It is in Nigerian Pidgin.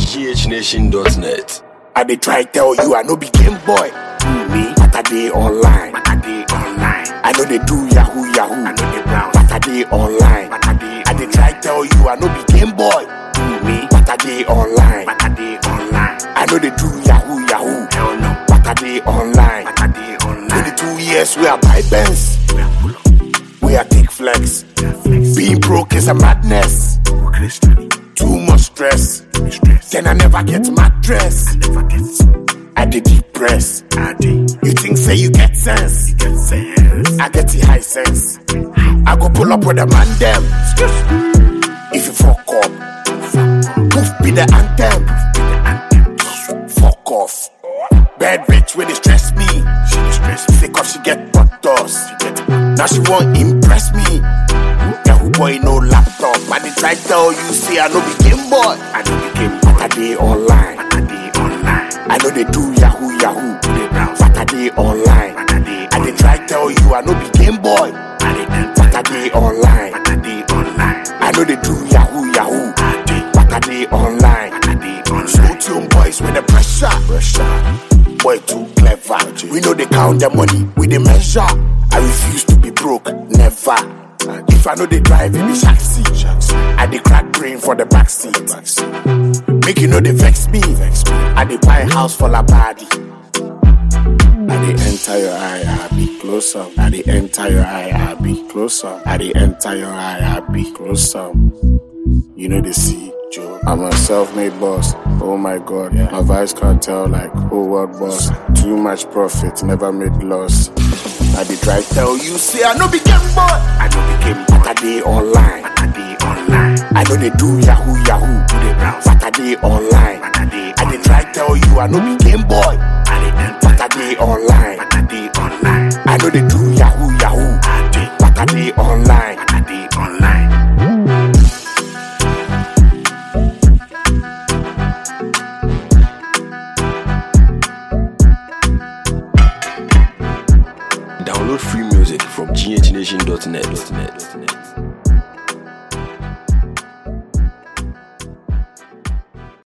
ghnation.net. I dey try tell you I no be game boy. Me, but I dey online. But I dey online. I know they do yahoo yahoo. I know they browse. But I dey online. But I dey I dey try tell you I no be game boy. me. But I dey online. But I dey online. I know they do yahoo yahoo. Hell no. But I dey online. But I dey online. 22 years we are buy Benz. We are pull up. We are take flex. We are flex. Being broke is a madness. Go Christian. Too much stress. Me stress. Then I never get mattress. Never get I dey depress. I dey You think say you get sense? get sense. I get the high sense. I go pull up with a man them. If you fuck up, poof be the anthem. Fuck off. Bad bitch when they stress me. She dey stress me. Sick of she get butters. She get Now she won't impress me. Yahoo boy no laptop. I dey try tell you say I no be game boy. I know the game. But I dey online. But I dey online. I know they do yahoo yahoo. They browse. But I dey online. But I dey I dey try tell you I no be game boy. I dey enter. But I dey online. But I dey online. I know they do yahoo yahoo. I dey. But I dey online. But I dey online. Slow tune boys with the pressure. Pressure. Boy too clever. We know they count the money, we they measure. I refuse to be broke, never. If I know they drive in the shack seat, I dey crack brain for the back seat. Make you know they vex me. I dey buy house for la body. I dey enter your eye, I be close up. I dey enter your eye, I be close up. I dey enter your eye, I be close up. You know the see, Joe. I'm a self-made boss. Oh my god, my vice can't tell like whole world boss. Too much profit, never made loss. I dey try tell you, say I no be game boy. I know the game. But I dey online. But I dey online. I know they do yahoo yahoo. They browse. But I dey online. But I dey I dey try tell you I no be game boy. I dey enter. But I dey online. But I dey online. I know they do yahoo yahoo. I dey. But I dey online. But I dey online. Download free music from ghnation.net.